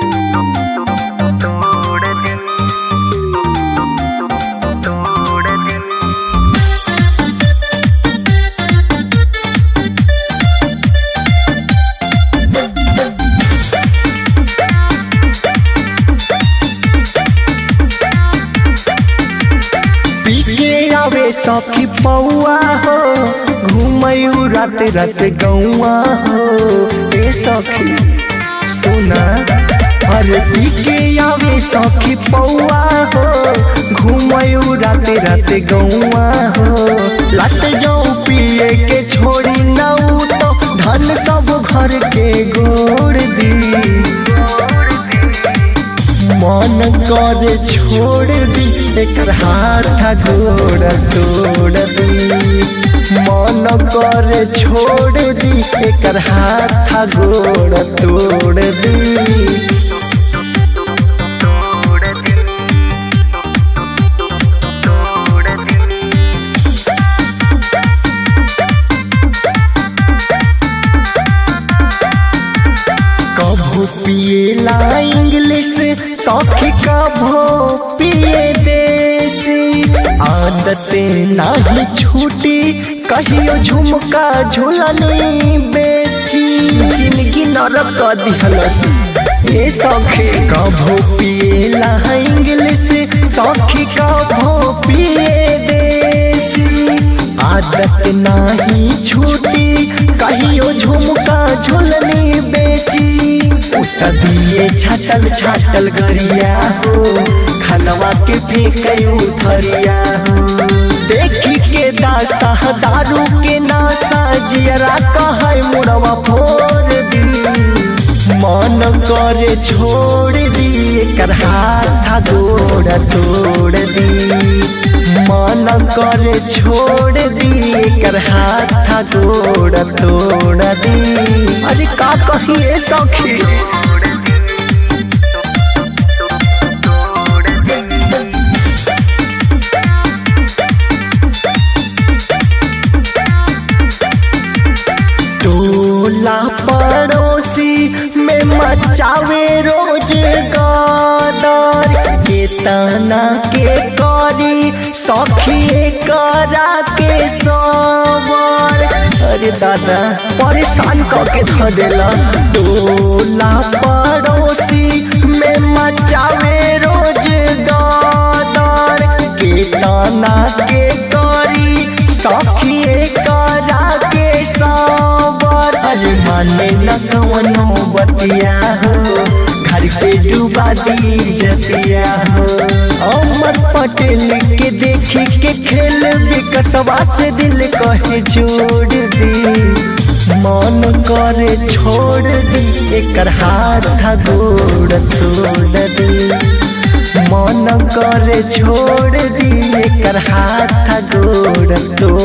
आवे सखी पौआ हो घूमयू रात रात गौआ हो ए सखी सुना अरे पीके आवे सखी पौआ हो घूमयू रात रात गौआ हो लत जाऊ पिए के छोड़ी नऊ तो धन सब घर के गोड़ दी मन कर छोड़ दी एकर हाथ गोड़ तोड़ दी मन कर छोड़ दी एकर हाथ गोड़ तोड़ दी कभू पिएला इंग्लिश सौखी कभू पिए देसी आदत नाही छूटी कहियो झुमका झुलनी बेची जिंदगी नरक दिहलस ए सौखी कभू पिएला इंग्लिश सौखी कभू पिए देसी आदत नाही छूटी कहियो झुमका झुलनी बेची उत दिए छाटल छाटल गरिया हो खनवा के फेंकयू थरिया हो देखी के दासा दारू के नासा जियरा कहे मुड़वा फोड़ दी मन करे छोड़ दी एकर हाथ गोड़ तोड़ दी मन करे छोड़ दी एकर हाथ गोड़ तोड़ दी अरे का कहिए सखी टोला पड़ोसी में मचावे रोज गदर के तना के करी सखी करा के सबर अरे दादा परेशान करके ध देला टोला पड़ोसी में मचावे रोज गदर के तना के करी सखी करा के सबर अरे माने न कवनो बतिया हो घर पे डूबा दी जतिया हो अमर पटेल के देखी के खेल विकसवा से दिल कहे जोड़ दी मन करे छोड़ दी एकर हाथ गोड़ तोड़ दी मन करे छोड़ दी एकर हाथ गोड़ तोड़